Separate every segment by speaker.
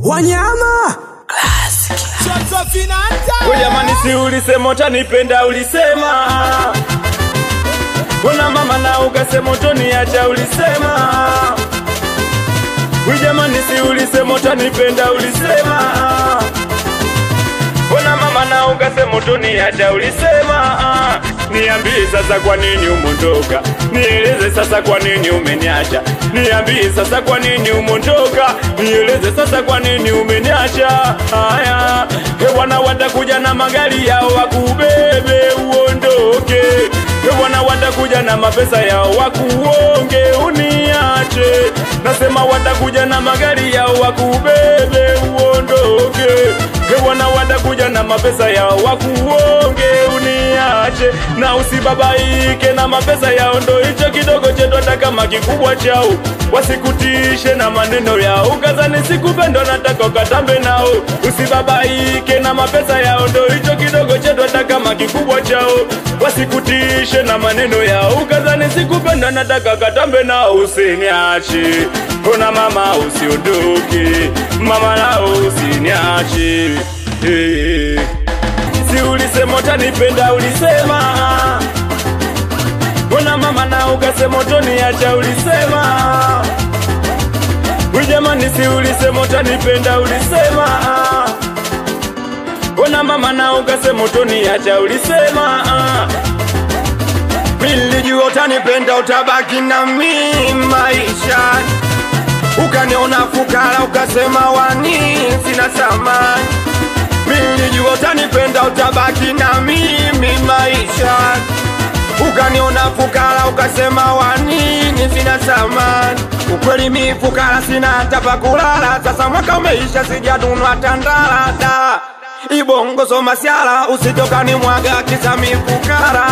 Speaker 1: wanyama
Speaker 2: We jamani, si ulisema utanipenda, ulisema Mbona mama na ukasema utoniacha, ulisema We jamani, si ulisema utanipenda, ulisema Mbona mama na ukasema utoniacha, ulisema Niambie sasa kwa nini umondoka, nieleze sasa kwa nini umeniacha, niambie sasa kwa nini umondoka, nieleze sasa kwa nini umeniacha. Haya, hewana watakuja na magari yao wakubebe uondoke, hewana watakuja na mapesa yao wakuonge uniache, nasema watakuja na magari yao wakubebe uondoke, hewana watakuja na mapesa yao wakuonge uniache na usibabaike na mapesa yao, ndo hicho kidogo chetu, hata kama kikubwa chao, wasikutishe na maneno yao, ukazani sikupenda, nataka ukatambe nao. Usibabaike na mapesa yao, ndo hicho kidogo chetu, hata kama kikubwa chao, wasikutishe na maneno yao, ukazani sikupenda, nataka ukatambe nao. Usiniache ona mama, usiondoke mama, nao usiniache hey. Si ulisema utanipenda, ulisema Mbona mama na ukasema utoniacha, ulisema We jamani, si ulisema utanipenda, ulisema Mbona mama na ukasema utoniacha, ulisema
Speaker 3: Nilijua utanipenda utabaki na mimi maisha, ukaniona fukara ukasema wani sina thamani. Nilijua utanipenda utabaki na mimi maisha, ukaniona fukara ukasema wanini sina thamani. Ukweli mi fukara sina hata pa kulala, sasa mwaka umeisha sijadunwa tandala da Ibongo soma siala usitokani mwaga kisa mi fukara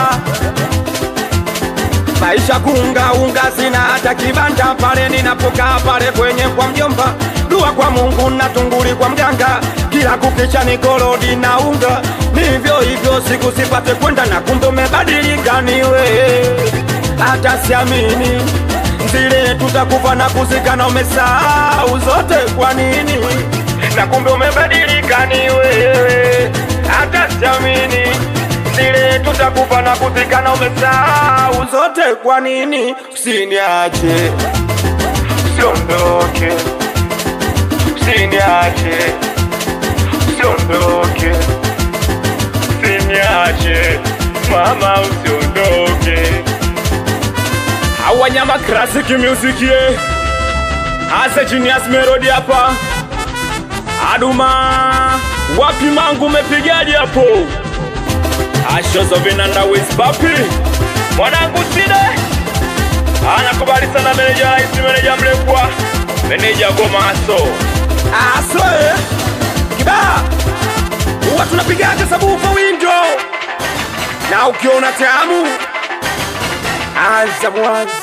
Speaker 3: maisha kunga unga sina hata kibanda pale ninapokaa pale kwenye kwa mjomba dua kwa Mungu na tunguli kwa mganga kila kukicha ni korodi na unga nivyo hivyo siku sipate kwenda na kumbe umebadilika niwe hata siamini zile tutakufa na kuzikana umesahau zote kwa nini na kumbe umebadilika ni wewe hata siamini zile tutakufa na kuzikana umesahau zote kwa nini usiniache usiondoke usiniache usiondoke
Speaker 2: usiniache mama, usiondoke. Awanyama classic music ye Ase Genius Melody hapa Aduma wapi mangu umepigaje hapo Ashozo vinanda with papi Mwanangu side Anakubali sana meneja raisi meneja mlekwa Meneja gomaso
Speaker 3: asoe kibaa huwa tunapigaga sabufa windo na ukiona tamu anza mwanzo